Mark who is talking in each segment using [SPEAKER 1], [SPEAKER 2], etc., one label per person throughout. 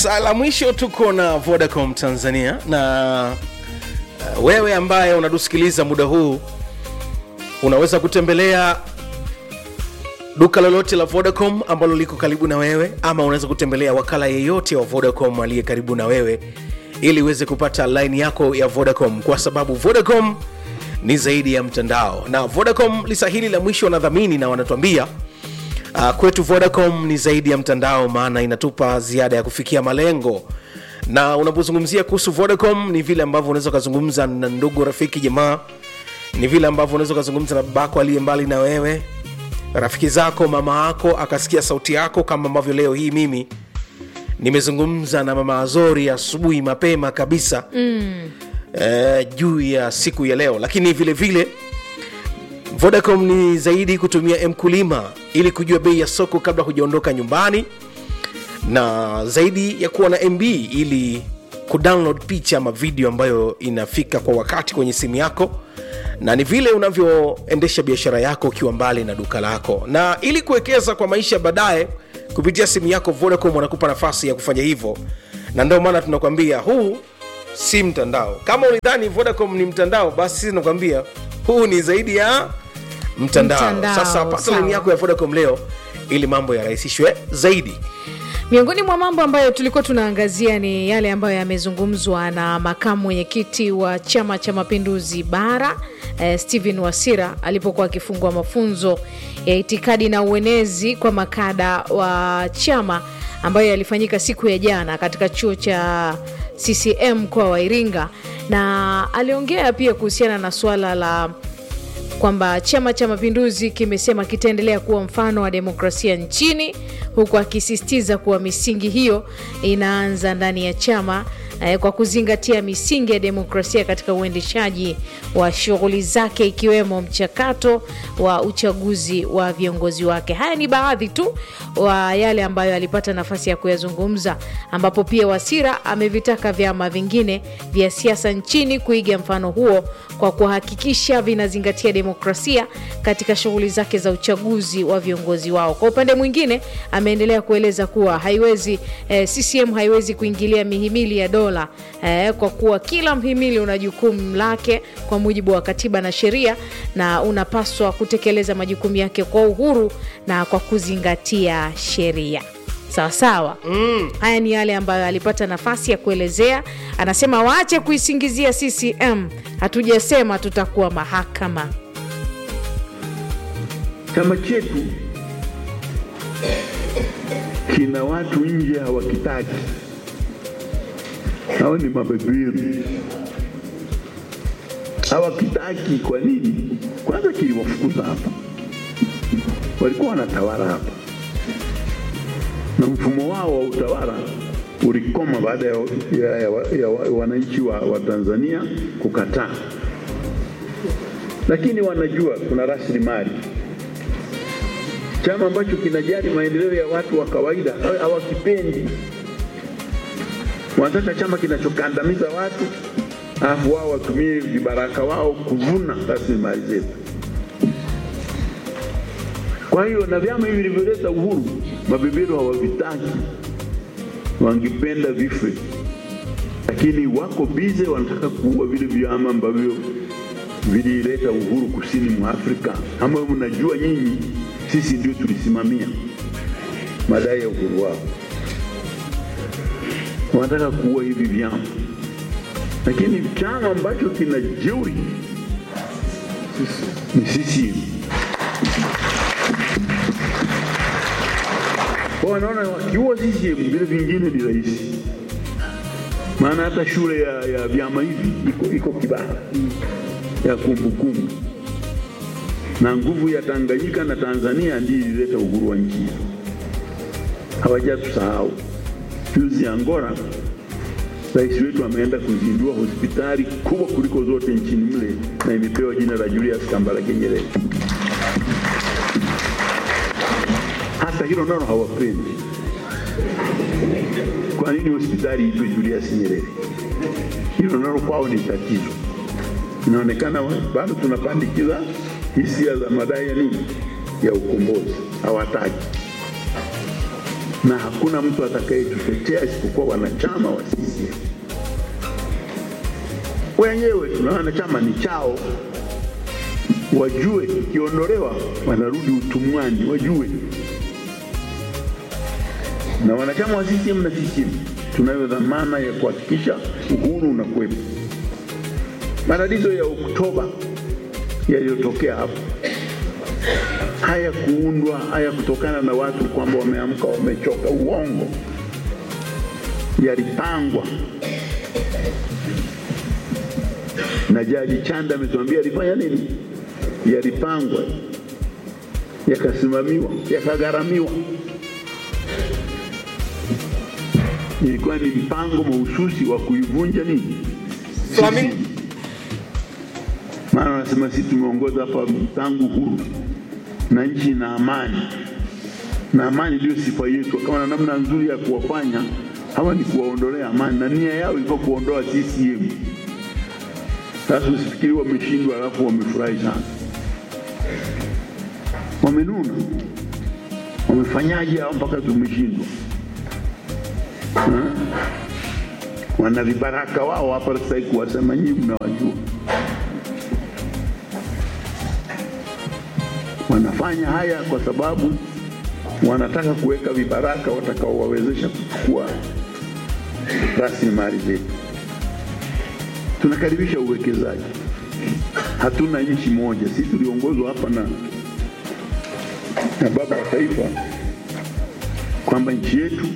[SPEAKER 1] Saa la mwisho tuko na Vodacom Tanzania na uh, wewe ambaye unatusikiliza muda huu unaweza kutembelea duka lolote la Vodacom ambalo liko karibu na wewe, ama unaweza kutembelea wakala yeyote wa Vodacom aliye karibu na wewe ili uweze kupata line yako ya Vodacom, kwa sababu Vodacom ni zaidi ya mtandao, na Vodacom lisa hili la mwisho wanadhamini na wanatuambia Uh, kwetu Vodacom ni zaidi ya mtandao, maana inatupa ziada ya kufikia malengo. Na unapozungumzia kuhusu Vodacom, ni vile ambavyo unaweza ukazungumza na ndugu, rafiki, jamaa, ni vile ambavyo unaweza ukazungumza na babako aliye mbali na wewe, rafiki zako, mama yako akasikia sauti yako, kama ambavyo leo hii mimi nimezungumza na mama Azori asubuhi mapema kabisa mm. eh, juu ya siku ya leo, lakini vile vile Vodacom ni zaidi kutumia mkulima ili kujua bei ya soko kabla hujaondoka nyumbani, na zaidi ya kuwa na MB ili kudownload picha ama video ambayo inafika kwa wakati kwenye simu yako, na ni vile unavyoendesha biashara yako ukiwa mbali na duka lako, na ili kuwekeza kwa maisha baadaye kupitia simu yako, Vodacom wanakupa nafasi ya kufanya hivyo, na ndio maana tunakwambia huu si mtandao. Kama ulidhani Vodacom ni mtandao, basi sisi tunakwambia huu ni zaidi ya mtandao.
[SPEAKER 2] Mtandao,
[SPEAKER 1] Sasa pata
[SPEAKER 2] sawa.
[SPEAKER 1] laini yako ya Vodacom leo ili mambo yarahisishwe zaidi.
[SPEAKER 2] Miongoni mwa mambo ambayo tulikuwa tunaangazia ni yale ambayo yamezungumzwa na makamu mwenyekiti wa Chama cha Mapinduzi Bara eh, Stephen Wasira alipokuwa akifungua mafunzo ya itikadi na uenezi kwa makada wa chama ambayo yalifanyika siku ya jana katika chuo cha CCM mkoa wa Iringa, na aliongea pia kuhusiana na suala la kwamba Chama cha Mapinduzi kimesema kitaendelea kuwa mfano wa demokrasia nchini, huku akisisitiza kuwa misingi hiyo inaanza ndani ya chama eh, kwa kuzingatia misingi ya demokrasia katika uendeshaji wa shughuli zake ikiwemo mchakato wa uchaguzi wa viongozi wake. Haya ni baadhi tu wa yale ambayo alipata nafasi ya kuyazungumza, ambapo pia Wasira amevitaka vyama vingine vya siasa nchini kuiga mfano huo kwa kuhakikisha vinazingatia demokrasia katika shughuli zake za uchaguzi wa viongozi wao. Kwa upande mwingine, ameendelea kueleza kuwa haiwezi eh, CCM haiwezi kuingilia mihimili ya dola eh, kwa kuwa kila mhimili una jukumu lake kwa mujibu wa katiba na sheria, na unapaswa kutekeleza majukumu yake kwa uhuru na kwa kuzingatia sheria. Sawa sawa. Mm. Haya ni yale ambayo alipata nafasi ya kuelezea. Anasema waache kuisingizia CCM, hatujasema tutakuwa mahakama.
[SPEAKER 3] Chama chetu kina watu nje hawakitaki, hao ni mabeberu, hawakitaki. Kwa nini? Kwanza kiliwafukuza hapa, walikuwa wanatawala hapa na mfumo wao wa utawala ulikoma baada ya, ya, ya, ya, ya wananchi wa, wa Tanzania kukataa, lakini wanajua kuna rasilimali. Chama ambacho kinajali maendeleo ya watu wa kawaida hawa- hawakipendi. Wanataka chama kinachokandamiza watu, alafu wao watumie vibaraka wao kuvuna rasilimali zetu. Kwa hiyo na vyama hivi vilivyoleta uhuru, mabeberu hawavitaki, wangependa vife, lakini wako bize, wanataka kuua vile vyama ambavyo vilileta uhuru kusini mwa Afrika, ambayo mnajua nyinyi, sisi ndio tulisimamia madai ya uhuru wao. Wanataka kuua hivi vyama, lakini chama ambacho kina jeuri ni CCM. Kwa wanaona wakiua CCM vile vingine ni rahisi, maana hata shule ya, ya vyama hivi iko, iko Kibaha ya kumbukumbu na nguvu ya Tanganyika na Tanzania ndiyo ilileta uhuru wa nchi hizo. Hawajatusahau. Juzi Angola, rais wetu ameenda kuzindua hospitali kubwa kuliko zote nchini mle na imepewa jina la Julius Kambarage Nyerere. Hata hilo nalo hawapendi. Kwa nini hospitali itwe Julius Nyerere? Hilo nalo kwao ni tatizo. Inaonekana bado tunapandikiza hisia za madai ya nini ya ukombozi, hawataki. na hakuna mtu atakayetutetea isipokuwa wanachama wa CCM wenyewe. Tuna wanachama ni chao, wajue ikiondolewa wanarudi utumwani, wajue. Na wanachama wa CCM na CCM tunayo dhamana ya kuhakikisha uhuru unakuwepo. Matatizo ya Oktoba yaliyotokea hapo haya kuundwa haya kutokana na watu kwamba wameamka wamechoka, uongo, yalipangwa na Jaji Chanda ametuambia alifanya nini, yalipangwa, yakasimamiwa, yakagharamiwa. Ilikuwa ni mpango mahususi wa kuivunja nini
[SPEAKER 1] Flamingo.
[SPEAKER 3] CCM. Maana wanasema sisi tumeongoza hapa tangu huru na nchi na amani, na amani ndio sifa yetu. Kama na namna nzuri ya kuwafanya hawa ni kuwaondolea amani, na nia yao ilikuwa kuondoa CCM. Sasa usifikiri wameshindwa alafu wamefurahi sana, wamenuna. Wamefanyaje hao mpaka tumeshindwa? Ha? Wana vibaraka wao hapa sasa hivi kuwasema nyinyi mnawajua. Wanafanya haya kwa sababu wanataka kuweka vibaraka watakaowawezesha kuchukua rasilimali zetu. Tunakaribisha uwekezaji. Hatuna nchi moja, sisi tuliongozwa hapa na, na baba wa taifa kwamba nchi yetu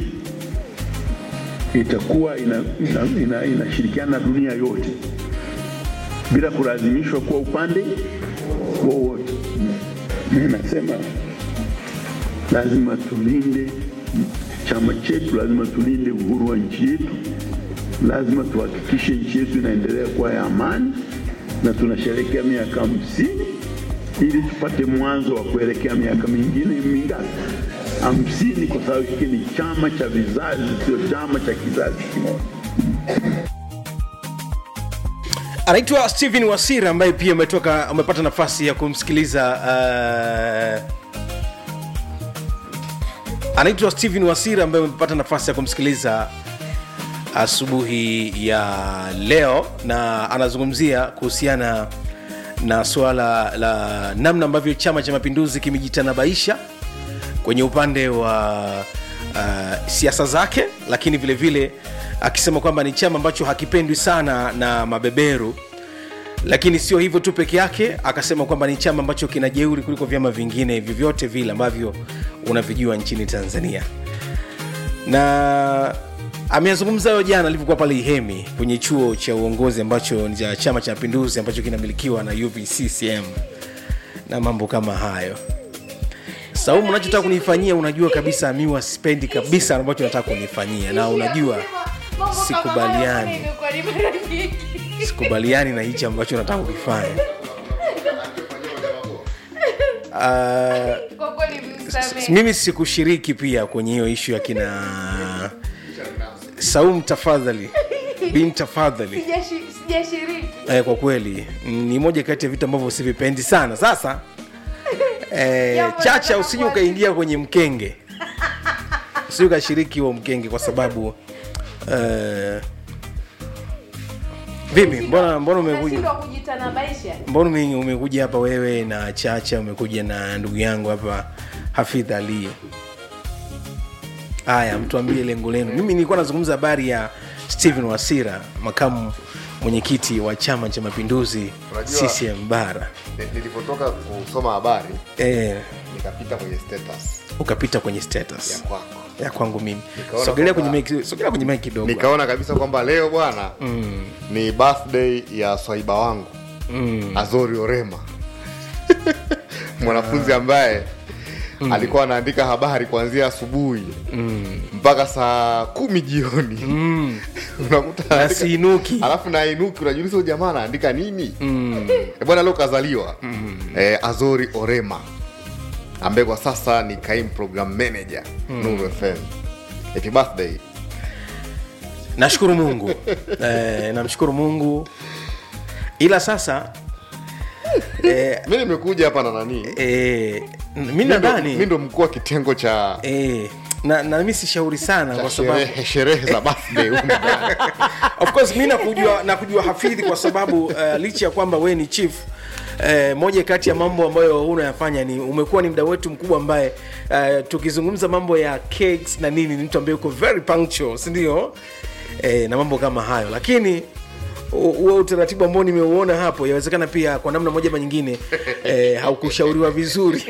[SPEAKER 3] itakuwa inashirikiana ina, ina, inashirikiana na dunia yote bila kulazimishwa kuwa upande wowote. Mimi nasema lazima tulinde chama chetu, lazima tulinde uhuru wa nchi yetu, lazima tuhakikishe nchi yetu inaendelea kuwa ya amani, na tunasherehekea miaka hamsini ili tupate mwanzo wa kuelekea miaka mingine mingapi? Hamsini, kwa sababu hiki ni chama cha vizazi, sio chama cha kizazi kimoja.
[SPEAKER 1] anaitwa stephen wasira ambaye pia umetoka umepata nafasi ya kumsikiliza uh, anaitwa stephen wasira ambaye umepata nafasi ya kumsikiliza asubuhi ya leo na anazungumzia kuhusiana na suala la namna ambavyo chama cha mapinduzi kimejitanabaisha kwenye upande wa uh, siasa zake lakini vile vile akisema kwamba ni chama ambacho hakipendwi sana na mabeberu lakini sio hivyo tu peke yake akasema kwamba ni chama ambacho kina jeuri kuliko vyama vingine vyovyote vile ambavyo unavijua nchini tanzania na ameyazungumza hayo jana alivyokuwa pale ihemi kwenye chuo cha uongozi ambacho ni cha chama cha mapinduzi ambacho kinamilikiwa na uvccm na mambo kama hayo saumu unachotaka kunifanyia unajua kabisa miwa sipendi kabisa ambacho nataka kunifanyia na unajua sikubaliani sikubaliani na hichi ambacho nataka kukifanya uh, s- mimi sikushiriki pia kwenye hiyo ishu ya kina saum tafadhali bin tafadhali
[SPEAKER 2] sijashiriki
[SPEAKER 1] eh, kwa kweli ni moja kati ya vitu ambavyo sivipendi sana sasa eh,
[SPEAKER 2] Jambo
[SPEAKER 1] chacha
[SPEAKER 2] nataka
[SPEAKER 1] usije
[SPEAKER 2] kuwa-
[SPEAKER 1] ukaingia kwenye mkenge usije ukashiriki huo mkenge kwa sababu eh, vipi mbona mbona umekuja
[SPEAKER 2] Unashindwa kujitanabaisha
[SPEAKER 1] mbona ume- umekuja hapa wewe na chacha umekuja na ndugu yangu hapa hafidh ali haya mtuambie lengo lenu mimi nilikuwa nazungumza habari ya stephen wasira makamu mwenyekiti wa chama cha mapinduzi
[SPEAKER 4] Unajua-
[SPEAKER 1] ccm bara
[SPEAKER 4] Ni- nilipotoka kusoma habari
[SPEAKER 1] e,
[SPEAKER 4] nikapita kwenye status
[SPEAKER 1] ukapita kwenye status
[SPEAKER 4] ya kwako
[SPEAKER 1] ya kwangu mimi
[SPEAKER 4] Nikaona
[SPEAKER 1] sogelea kwenye
[SPEAKER 4] kwamba-
[SPEAKER 1] mic- sogelea kwenye mic kidogo
[SPEAKER 4] nikaona kabisa kwamba leo bwana mm. ni birthday ya swaiba wangu mm. azori orema mwanafunzi ambaye mm. alikuwa anaandika habari kuanzia asubuhi mm. mpaka saa kumi jioni mm. unakuta
[SPEAKER 1] na
[SPEAKER 4] anaandika-
[SPEAKER 1] siinuki
[SPEAKER 4] alafu na inuki unajiuliza huyu jamaa anaandika nini mm. e bwana leo kazaliwa mm. e, azori orema ambaye kwa sasa ni kaimu program manager mm. nuru fm happy birthday
[SPEAKER 1] nashukuru mungu e, namshukuru mungu ila sasa e,
[SPEAKER 4] mi nimekuja hapa na nani
[SPEAKER 1] e, mi
[SPEAKER 4] Mi ndo- mi
[SPEAKER 1] nadhani
[SPEAKER 4] ndo mkuu wa kitengo cha
[SPEAKER 1] e, na, na mi sishauri sana kwa sababu
[SPEAKER 4] sherehe sherehe za birthday huko ndani.
[SPEAKER 1] of course mi nakujua nakujua hafidhi kwa sababu uh, licha ya kwamba we ni chief Eh, moja kati ya mambo ambayo unayafanya ni umekuwa ni mda wetu mkubwa ambaye uh, tukizungumza mambo ya cakes na nini ni mtu ambaye uko very punctual sindio eh, na mambo kama hayo lakini hu- huo utaratibu ambao nimeuona hapo yawezekana pia kwa namna moja ama nyingine eh, haukushauriwa vizuri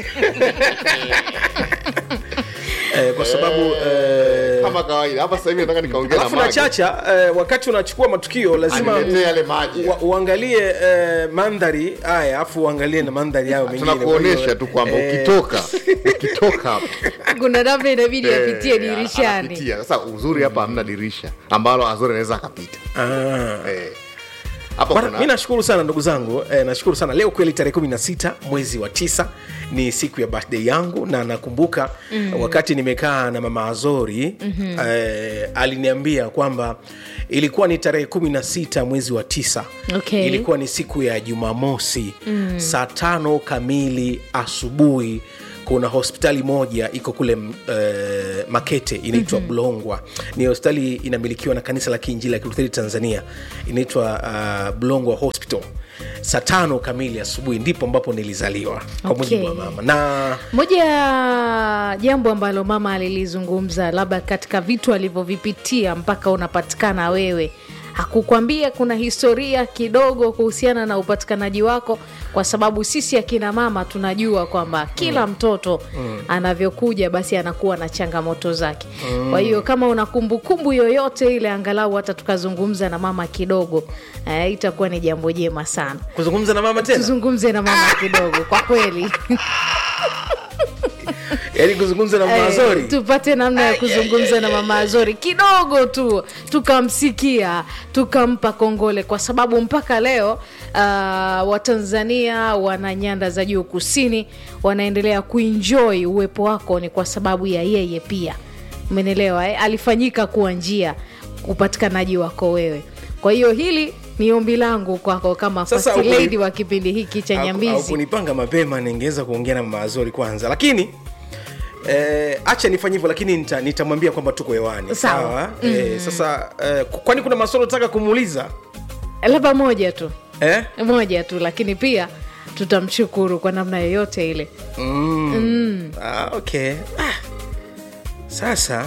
[SPEAKER 1] eh, kwa sababu eh,
[SPEAKER 4] kama kawaida hapa sasa hivi nataka nikaongea na
[SPEAKER 1] alafu na
[SPEAKER 4] Mage.
[SPEAKER 1] chacha eh, wakati unachukua matukio lazima
[SPEAKER 4] Aniletee yale maji.
[SPEAKER 1] wa, uangalie eh, mandhari haya alafu uangalie na mandhari yao mengine
[SPEAKER 4] tunakuonesha
[SPEAKER 1] Kwa hiyo,
[SPEAKER 4] tu kwamba
[SPEAKER 1] eh,
[SPEAKER 4] ukitoka ukitoka hapa
[SPEAKER 2] kuna namna inabidi apitie
[SPEAKER 4] eh,
[SPEAKER 2] dirishani
[SPEAKER 4] anapitia. sasa uzuri hapa hamna dirisha ambalo azori anaweza akapita
[SPEAKER 1] ah.
[SPEAKER 4] Eh. hapa
[SPEAKER 1] Bwana,
[SPEAKER 4] kuna
[SPEAKER 1] mi nashukuru sana ndugu zangu eh, nashukuru sana leo kweli tarehe 16 mwezi wa tisa ni siku ya birthday yangu na nakumbuka mm. wakati nimekaa na mama azori mm-hmm. eh, aliniambia kwamba ilikuwa ni tarehe 16 mwezi wa tisa
[SPEAKER 2] Okay.
[SPEAKER 1] ilikuwa ni siku ya jumamosi mm. saa tano kamili asubuhi kuna hospitali moja iko kule uh, makete inaitwa mm-hmm. bulongwa ni hospitali inamilikiwa na kanisa la kiinjili la kilutheri tanzania inaitwa uh, bulongwa hospital saa tano kamili asubuhi ndipo ambapo nilizaliwa kwa
[SPEAKER 2] Okay.
[SPEAKER 1] mujibu wa mama na
[SPEAKER 2] moja ya jambo ambalo mama alilizungumza labda katika vitu alivyovipitia mpaka unapatikana wewe hakukwambia kuna historia kidogo kuhusiana na upatikanaji wako kwa sababu sisi akina mama tunajua kwamba kila mtoto anavyokuja basi anakuwa na changamoto zake kwa hiyo kama una kumbukumbu yoyote ile angalau hata tukazungumza na mama kidogo eh, itakuwa ni jambo jema sana
[SPEAKER 1] kuzungumza na mama tena
[SPEAKER 2] tuzungumze na mama kidogo kwa kweli
[SPEAKER 1] yaani kuzungumza na mama
[SPEAKER 2] Eh,
[SPEAKER 1] azori
[SPEAKER 2] tupate namna ya kuzungumza na mama Azori kidogo tu, tukamsikia tukampa kongole, kwa sababu mpaka leo uh, Watanzania wana nyanda za juu kusini wanaendelea kuenjoy uwepo wako, ni kwa sababu ya yeye pia, umenielewa eh? Alifanyika kuwa njia upatikanaji wako wewe. Kwa hiyo hili ni ombi langu kwako kama
[SPEAKER 1] Sasa
[SPEAKER 2] first
[SPEAKER 1] ukuni-
[SPEAKER 2] lady wa kipindi hiki cha
[SPEAKER 1] Au- au
[SPEAKER 2] Nyambizi.
[SPEAKER 1] kunipanga mapema ningeweza kuongea na mama azori kwanza lakini Eh, acha nifanye hivyo lakini nita- nitamwambia kwamba tuko hewani
[SPEAKER 2] Sawa.
[SPEAKER 1] eh, sasa eh, kwani kuna maswali nataka kumuuliza
[SPEAKER 2] Labda moja tu
[SPEAKER 1] eh?
[SPEAKER 2] moja tu lakini pia tutamshukuru kwa namna yoyote ile
[SPEAKER 1] mm. Ah, okay ah. sasa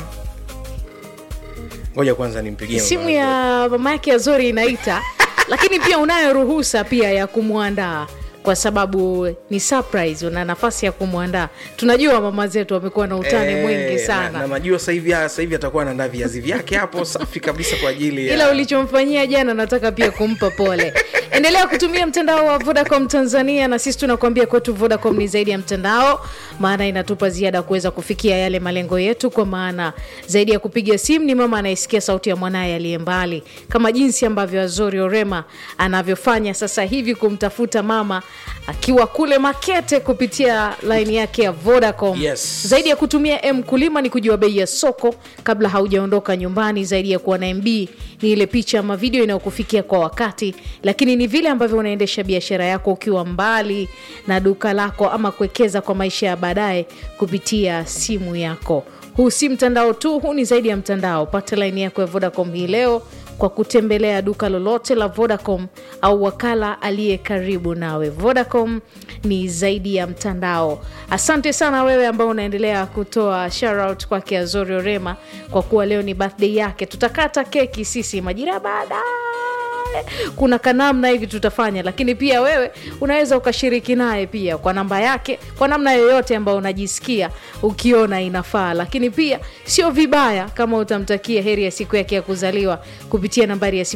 [SPEAKER 1] ngoja kwanza nimpigie mama
[SPEAKER 2] simu
[SPEAKER 1] Azori.
[SPEAKER 2] ya mama yake azori inaita lakini pia unayo ruhusa pia ya kumwandaa kwa sababu ni surprise una nafasi ya kumwandaa tunajua mama zetu wamekuwa na utani
[SPEAKER 1] Eh,
[SPEAKER 2] mwingi
[SPEAKER 1] na-
[SPEAKER 2] sana
[SPEAKER 1] na najua sasa hivi sasa hivi atakuwa anaandaa viazi vyake hapo safi kabisa kwa ajili ya
[SPEAKER 2] ila ulichomfanyia jana nataka pia kumpa pole endelea kutumia mtandao wa vodacom tanzania na sisi tunakuambia kwetu vodacom ni zaidi ya mtandao maana inatupa ziada kuweza kufikia yale malengo yetu kwa maana zaidi ya kupiga simu ni mama anayesikia sauti ya mwanaye aliye mbali kama jinsi ambavyo azori orema anavyofanya sasa hivi kumtafuta mama akiwa kule makete kupitia laini yake ya vodacom
[SPEAKER 1] Yes.
[SPEAKER 2] zaidi ya kutumia m kulima ni kujua bei ya soko kabla haujaondoka nyumbani zaidi ya kuwa na mb ni ile picha ama video inayokufikia kwa wakati lakini ni vile ambavyo unaendesha biashara yako ukiwa mbali na duka lako ama kuwekeza kwa maisha ya baadaye kupitia simu yako huu si mtandao tu huu ni zaidi ya mtandao pata laini yako ya vodacom hii leo kwa kutembelea duka lolote la vodacom au wakala aliye karibu nawe vodacom ni zaidi ya mtandao asante sana wewe ambao unaendelea kutoa shoutout kwake azori orema kwa kuwa leo ni birthday yake tutakata keki sisi majira baadaye kuna kanamna hivi tutafanya lakini pia wewe unaweza ukashiriki naye pia kwa namba yake kwa namna yoyote ambayo unajisikia ukiona inafaa lakini pia sio vibaya kama utamtakia heri ya siku yake ya kuzaliwa kupitia nambari ya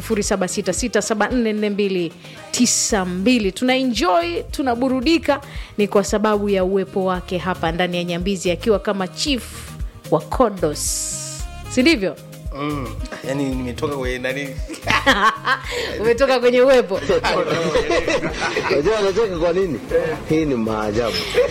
[SPEAKER 2] 0766744292 tuna enjoy tunaburudika ni kwa sababu ya uwepo wake hapa ndani ya nyambizi akiwa kama chief wa kodos si ndivyo
[SPEAKER 1] mm. yani nimetoka kwenye nani
[SPEAKER 2] umetoka kwenye uwepo
[SPEAKER 5] Unajua anacheka kwa nini? Hii ni maajabu.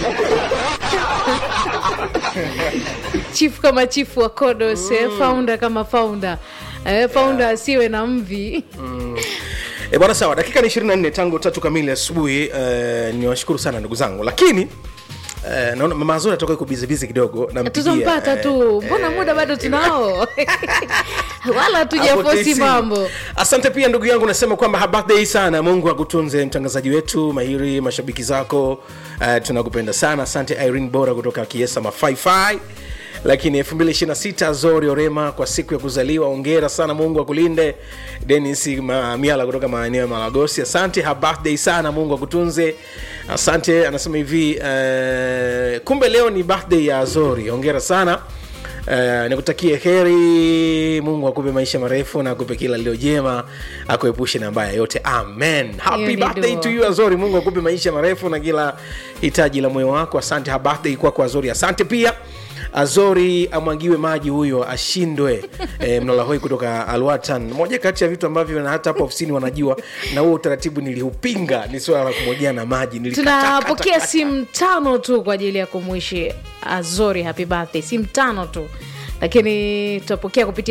[SPEAKER 2] chief kama chief wa kodos mm. founder kama founder eh, founder asiwe na mvi
[SPEAKER 1] E bwana sawa, dakika ni 24 tangu tatu kamili asubuhi. Uh, ni washukuru sana ndugu zangu, lakini Eh, naona mama Azori atoka yuko busy busy kidogo nampigia,
[SPEAKER 2] tutampata
[SPEAKER 1] eh,
[SPEAKER 2] tu mbona muda bado tunao wala hatujafosi
[SPEAKER 1] Hapo TC.
[SPEAKER 2] mambo
[SPEAKER 1] asante pia ndugu yangu nasema kwamba ha- birthday sana mungu akutunze mtangazaji wetu mahiri mashabiki zako uh, tunakupenda sana asante irene bora kutoka kiesa mafaifai lakini 226 zori orema kwa siku ya kuzaliwa ongera sana mungu akulinde denis Ma- miala kutoka maeneo ya malagosi asante ha birthday sana mungu akutunze asante anasema hivi uh, kumbe leo ni birthday ya zori ongera sana Uh, nikutakie heri mungu akupe maisha marefu na akupe kila lilo jema akuepushe na mbaya yote amen
[SPEAKER 2] Hiyo
[SPEAKER 1] happy
[SPEAKER 2] ni
[SPEAKER 1] birthday
[SPEAKER 2] dua.
[SPEAKER 1] to you azori mungu akupe maisha marefu na kila hitaji la moyo wako asante ha birthday kwako azori asante pia azori amwagiwe maji huyo ashindwe e, mnalahoi kutoka alwatan moja kati ya vitu ambavyo na hata hapa ofisini wanajua na huo utaratibu niliupinga ni swala la kumwagiana maji Nilikataa,
[SPEAKER 2] tunapokea
[SPEAKER 1] kata,
[SPEAKER 2] simu tano tu kwa ajili ya kumwishi azori happy birthday simu tano tu lakini tutapokea kupitia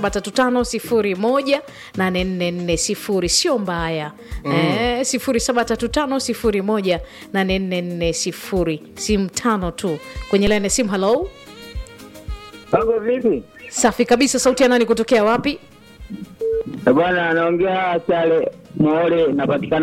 [SPEAKER 2] 735 sio mbaya mm. eh, 735 simu tano tu kwenye laini ya simu halo
[SPEAKER 6] Mambo vipi?
[SPEAKER 2] safi kabisa sauti ya nani kutokea wapi
[SPEAKER 6] Eh, Bwana anaongea Chale Muole, napatikana